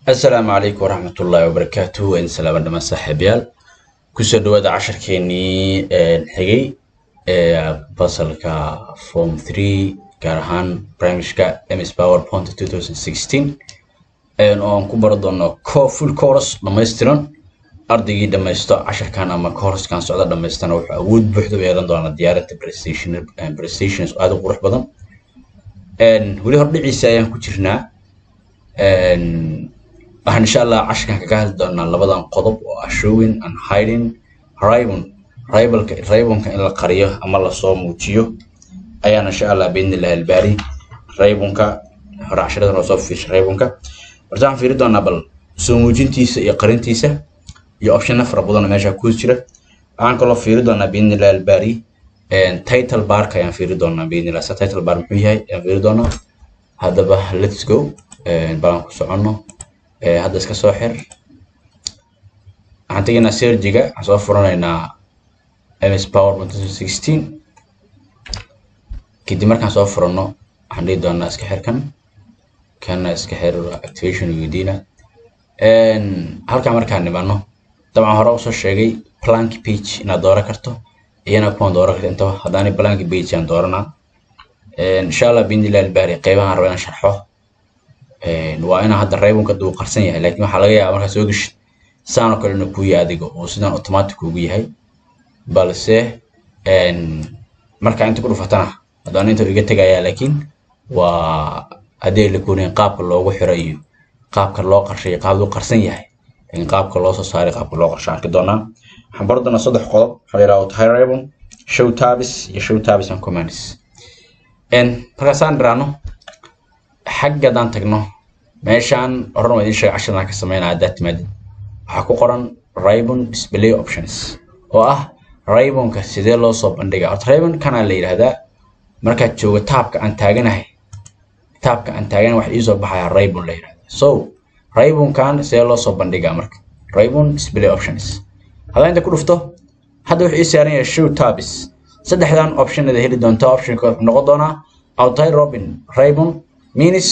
asalaamu calaykum waraxmatullaahi wabarakaatuh waan salaama dhamaan saaxiibayaal kusoo dhawaada casharkeenii xigay ee basalka form three gaar ahaan primishka ms powerpoint 2016 oo aan ku baro doono co full course dhammaystiran ardaygii dhammaysto casharkan ama coursekan socda dhammaystana wuxuu awood buuxda u yeelan doonaa diyaarinta prestation prestations aad u qurux badan weli hordhiciisa ayaan ku jirnaa waxaan insha allah casharkan kaga hadli doonaa labadan qodob oo ah showing and hiding ribon ribalka ribonka in la qariyo ama lasoo muujiyo ayaan insha allah biidnillahi albaari ribonka hore casharadan oo soo fiirsha ribonka horta waxaan fiiri doonaa bal soo muujintiisa iyo qarintiisa iyo optionna fara badan oo meesha ku jira waxaan kaloo fiiri doonaa biidnillahi albaari title barka ayaan fiiri doonaa biidnillah sa title bar muxuu yahay ayaan fiiri doonaa haddaba let's go balan ku soconno hadda iska soo xir waxaan tegaynaa sergiga waxaan soo furanaynaa ms power sixteen kadib markaan soo furanno waxaan dhihi doonaa iska xir kan kana iska xir activation weydiina halkaa markaan nimanno dabcan hore usoo sheegay plank page inaad dooran karto iyana kuwan dooran karto intaba haddaani plank page aan dooranaa insha allah biidnillahi albaari qeybahan raba inaan sharxo waa inaa hadda raybonka duu qarsan yahay laakiin waxaa laga yaabaa markaa soo geshid saan oo kale inuu kuu yahay adiga oo sidaan automatic ugu yahay balse markaa inta ku dhufatana haddana inta iga tegayaa laakiin waa haddii la koonayn qaabka loogu xiro iyo qaabka loo qarshay qaab loo qarsan yahay laakiin qaabka loo soo saaray qaabka loo qarsho arki doonaa waxaan bari doonaa saddex qodob waxaa la yidhaha tahay raybon show tabis iyo show tabis and commands markaasaan dhiraano xaggadaan tagno meeshaan horan waa idiin sheega cashardan ka sameynaa haddaad timaadid waxaa ku qoran ribon display options oo ah ribonka sidee loo soo bandhigaa horta ribon kanaa la yidhaahdaa markaad joogo taabka aan taaganahay taabka aan taaganahay waxa iisoo baxaya ribon la yidhahdaa so ribonkan sidee loo soo bandhigaa marka ribon display options haddaan inta ku dhufto hadda wuxuu ii saaran yahay show tabis saddexdan optionada heli doonta optionka wuxuu noqon doonaa outai robin ribon minis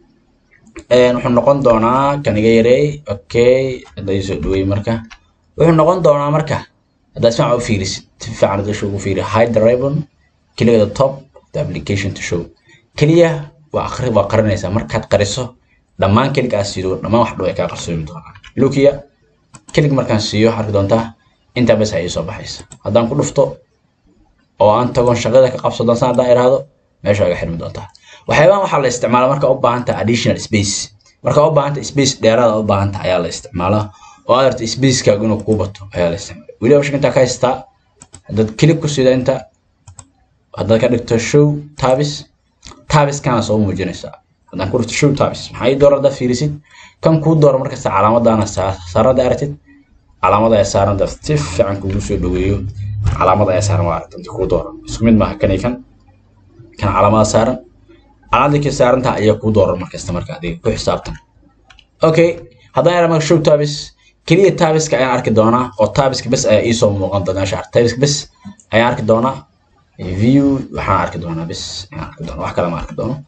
wuxuu noqon doonaa kan iga yareey okay hadda soo dhaweey marka wuxuu noqon doonaa marka haddaad si fiican u fiirisid si fiican dasha ugu fiiri hide the ribbon keliya the top the application to show keliya waa aqri waa qarinaysaa markaad qariso dhammaan kelig aad siido dhammaan wax dhow ay kaa qarsoomi doonaa lukiya kelig markaan siiyo waxaad arki doontaa intaa bes ay soo baxaysa haddaan ku dhufto oo aan tagon shaqada ka qabso dansan haddaan iraahdo meesha aga xirmi doontaa waxyaabahan waxaa la isticmaalaa markaa u baahanta additional space markaa u baahanta space dheeraada u baahanta ayaa la isticmaalaa oo aad arta spacekaagu inuu kuu bato ayaa la isticmaala weliba shaka intaa ka haystaa haddaad kilig ku sida inta haddaad ka dhigto show tabis tabiskana soo muujinaysaa haddaan ku dhigto show tabis maxaa ii doora haddaad fiirisid kan kuu doora markasta calaamadaana saarada aragtid calaamada ayaa saaran dad si fiican kugu soo dhaweeyo calaamada ayaa saaran waa aragta inta kuu doora isku mid maaha kan iyo kan kan calaamada saaran calaamada ka saarantaha ayaa kuu dooran markasta marka adiga ku xisaabtan okay haddaan yaraa marka show tabis keliya tabiska ayaan arki doonaa oo tabiska bes ayaa iisoo muuqan doona meesha tabiska bes ayaan arki doonaa view waxaan arki doonaa bes ayaan arki doonaa wax kale ma arki doono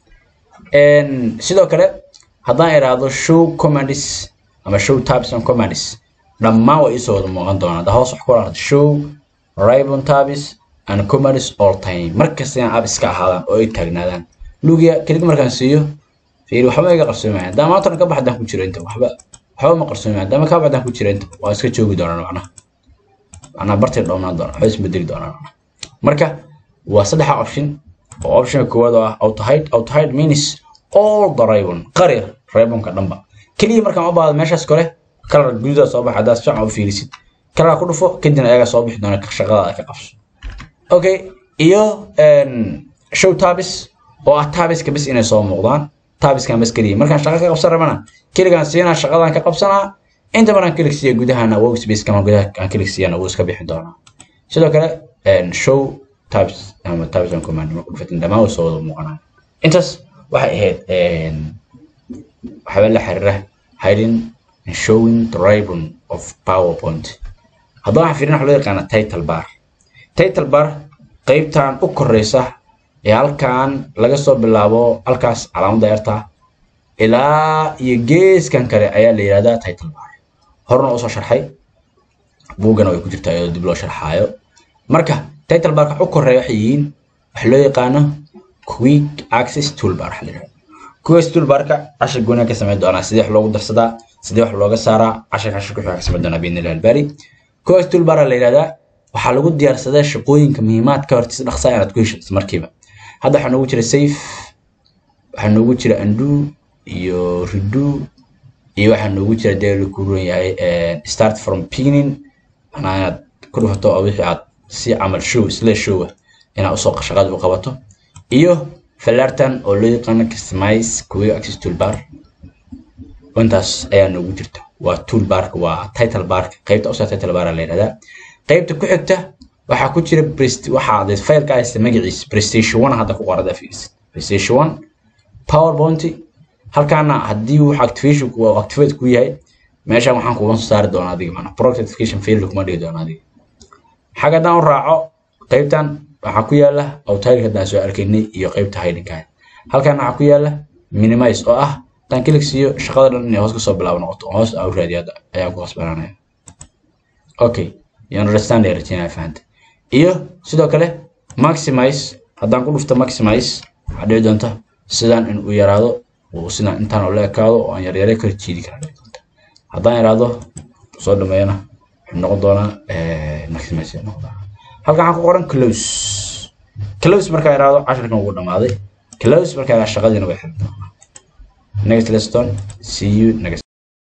sidoo kale haddaan iraahdo show commands ama show tabs and commands dhammaan waa iisoo wada muuqan doonaa hadda hoos wax ku aragto show ribon tabis and commands all time markasta inaan ab iska ahaadaan oo ay taagnaadaan lugia kelig markaan siiyo fiiri waxba iga qarsoomayan haddaan maantana ka baxdaan ku jiro inta waxba waxba ma qarsoomayan haddaan ka baxdaan ku jiro inta waa iska joogi doonaan macnaha macnaha bartay dhownaan doonaan waxba isbedeli doonaan macnaha marka waa saddexa option oo optionka koowaad oo ah autohide autohide means all the ribon qari ribonka dhanba keliya markaan u baahdo meeshaas kale kalar gududaa soo baxa haddaad fiican u fiirisid kalar ku dhufo kadibna ayaga soo bixi doona shaqada ka qabso okay iyo show tabis oo ah tabiska bes inay soo muuqdaan tabiskan bes keliya markaan shaqo ka qabsan rabana keligaan siinaa shaqadan ka qabsanaa inta maraan kelig siiya gudahana workspace kama gudaha aan kelig siiyana wuu iska bixi doonaa sidoo kale show tabs ama tabs on command marku dhufatin dhammaan way soo wada muuqanaa intaas waxay ahayd waxyaaba la xiriira hiding and showing the ribbon of powerpoint haddaba waxaan fiirin waxa loo yaqaana title bar title bar qaybtan u koreysa ee halkan laga soo bilaabo halkaas calaamadda yarta ilaa iyo geeskan kale ayaa la yidhahdaa title bar horna usoo sharxay buuggana way ku jirtaa iyadoo dib loo sharxaayo marka title barka u koreeya waxay yihiin waxa loo yaqaano quick access toolbar waxa la yidhahda quick toolbarka cashir gooniya ka samayn doonaa sidee wax loogu darsadaa sidee wax looga saaraa cashir cashir ku ka samayn doonaa biidni illahi albaari quick toolbar la yidhahdaa waxaa lagu diyaarsadaa shaqooyinka muhiimaadka horta si dhaqsaa inaad ku heshato markiiba hadda waxaa noogu jira safe waxaa noogu jira undo iyo redo iyo waxaa noogu jira dee la kuuran yahay start from beginning manaa inaad ku dhufato oo wixii aad si camal show isla showa inaad usoo shaqada u qabato iyo falartan oo loo yaqaano customize quick access toolbar intaas ayaa noogu jirta waa toolbarka waa title barka qaybta usa title bar la yidhahdaa qaybta ku xigta waxaa ku jira waxaa faylka haysta magaciisa prestation one hadda ku qorada fiirsid prestation one powerpoint halkaana haddii wax activation uu activate ku yahay meeshan waxaan kuga soo saari doonaa adiga maana product notification field kuma dhigi doona adiga xagga haddaan u raaco qaybtan waxaa ku yaala outileka haddaan soo arkaynay iyo qaybta hidinka halkan waxaa ku yaala minimize oo ah haddaan kilik siiyo shaqada dhan inay hoos kasoo bilaabo noqoto hoos aan u raadiyo hadda ayaan ku qasbananaya okay you understand ay rajaynaya fahanta iyo sidoo kale maximize haddaan ku dhufto maximize waxaa dhici doonta sidaan in uu yaraado uu sidaan intaan ula ekaado oo aan yaryare kala jiidi kara dhici doonta haddaan yaraado soo dhameeyana wuxuu noqon doonaa maximize noqdaa halkan waxaa ku qoran close close markaa yaraado cashirkan ugu dhamaaday close markaa shaqadiina way xiran doonaa next lesson see you next